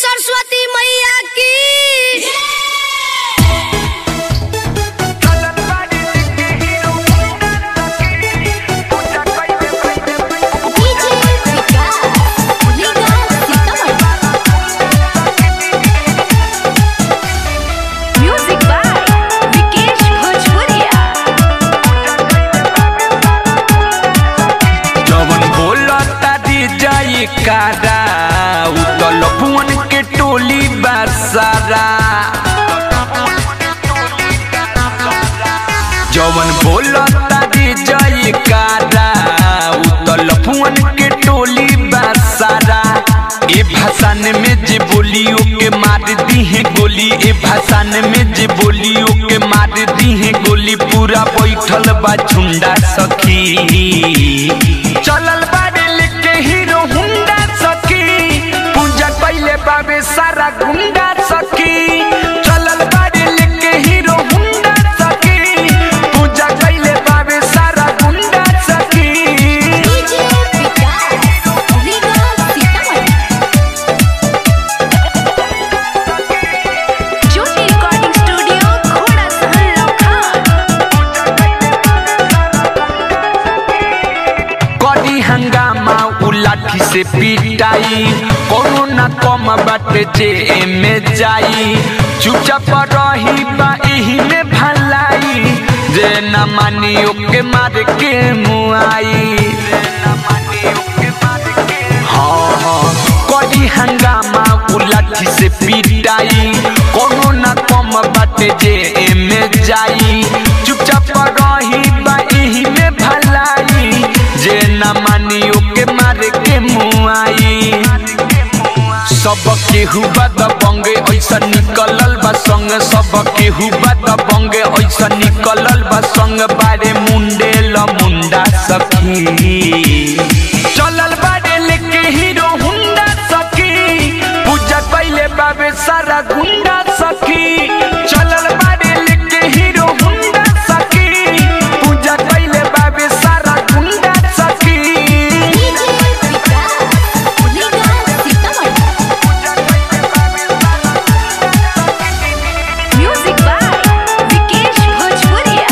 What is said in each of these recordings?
सरस्वती मैया की डीजे विकास लीगा सीतामढ़ी म्यूजिक बाय विकेश भोजपुरिया जवन बोलता दी जाई कारा उतल भुवन के टोली बासारा जवन बोलता दी जाई कारा उतल भुवन के टोली बासारा ए भाषण में जे बोलियो के मार दी है गोली ए भाषण में जे बोलियो के मार दी है गोली पूरा बैठल बा झुंडा सखी चलल बारे लेके हीरो हुंडा सखी पूजा कैले बाबे सारा गुंडा सखी चलल बारे लेके हीरो हुंडा सखी पूजा कैले बाबे सारा गुंडा सखी डीजे विकास लीगा सीतामढ़ी ज्योति रिकॉर्डिंग स्टूडियो घोड़ा सहन लखन करी हंगामा उ लाठी से पिटाई कोनो ना कम बाटे जे एमे जाई चुपचाप रही बा एही में भलाई जे ना मानी ओके मार के मुआई हाँ हाँ करी हंगामा उ लाठी से पिटाई कोनो ना कम बाटे जे एमे जाई चुपचाप रही बा एही में भलाई जे ना मानी ओके मार के मुआई सब केहू बद बंगे ऐसा निकलल बा संग सब केहू बद बंगे ऐसा निकलल बा संग बारे मुंडे ल मुंडा सखी चलल बारे लेके हीरो हुंडा सखी पूजा कैले बाबे सारा गुंडा सखी चलल बारे लेके हीरो हुंडा सखी पूजा कैले बाबे सारा गुंडा सखी डीजे विकास लीगा सीतामढ़ी म्यूजिक बाय विकेश भोजपुरिया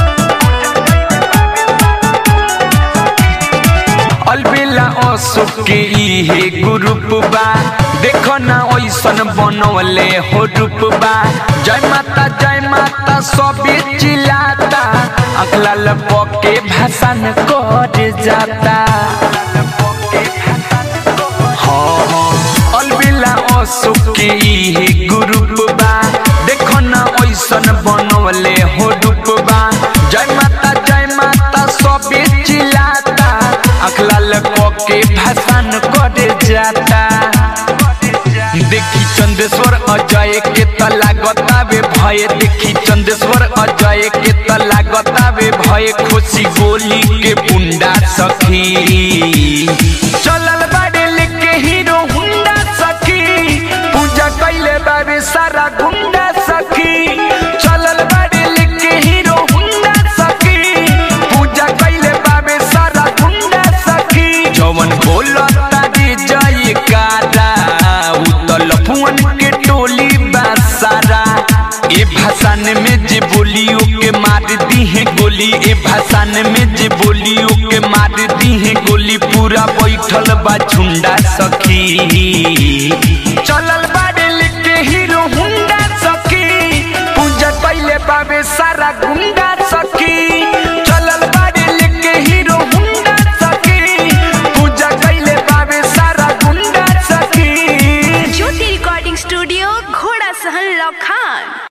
अलबेला अशोक के इहे ग्रुप बा देखो ना ऐसन बनवले हो रूप बा जय माता जय माता सबे चिल्लाता अगला लपके भाषण कर जाता हाँ हाँ अलबेला अशोक के इहे ग्रुप बा देखो ना ऐसन बनवले हो रूप बा जय माता जय माता सबे चिल्लाता अखला लको के भाषण करे जाता देखी चंदेश्वर अजय के तला गतावे भय देखी चंदेश्वर अजय के तला गतावे भय खुशी गोली के बुंडा सखी चलल बाड़े लेके हीरो हुंडा सखी पूजा कैले बाबे सारा गुंडा सखी चलल बाड़े लेके हीरो हुंडा सखी पूजा कैले बाबे सारा गुंडा सखी जवन बोलता दी जय कारा उतल फुवन के टोली बासारा ए भाषण में जे बोलियो के मार दी है गोली ए भाषण में जे बोलियो के मार दी है गोली पूरा बैठल बा झुंडा सखी चलल बाड़े लेके हीरो हुंडा सखी पूजा कैले बाबे सारा गुंडा सखी चलल बाड़े लेके हीरो हुंडा सखी पूजा कैले बाबे सारा गुंडा सखी ज्योति रिकॉर्डिंग स्टूडियो घोड़ा सहन लखन